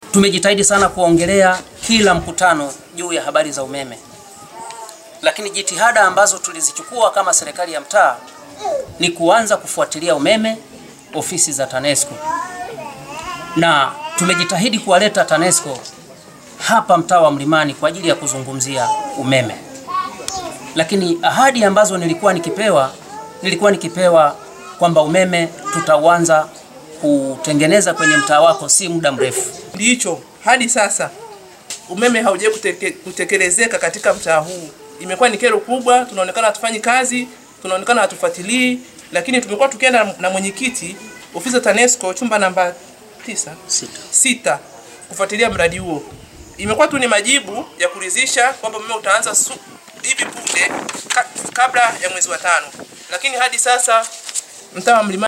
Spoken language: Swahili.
tumejitahidi sana kuongelea kila mkutano juu ya habari za umeme, lakini jitihada ambazo tulizichukua kama serikali ya mtaa ni kuanza kufuatilia umeme ofisi za TANESCO, na tumejitahidi kuwaleta TANESCO hapa mtaa wa Mlimani kwa ajili ya kuzungumzia umeme. Lakini ahadi ambazo nilikuwa nikipewa, nilikuwa nikipewa kwamba umeme tutauanza kutengeneza kwenye mtaa wako si muda mrefu. Ndicho hadi sasa umeme haujawahi kuteke, kutekelezeka katika mtaa huu. Imekuwa ni kero kubwa, tunaonekana hatufanyi kazi, tunaonekana hatufuatilii, lakini tumekuwa tukienda na- na mwenyekiti ofisi ya TANESCO chumba namba tisa Sita. sita kufuatilia mradi huo. Imekuwa tu ni majibu ya kuridhisha kwamba umeme utaanza su- hivi punde ka, kabla ya mwezi wa tano, lakini hadi sasa mtaa wa Mlimani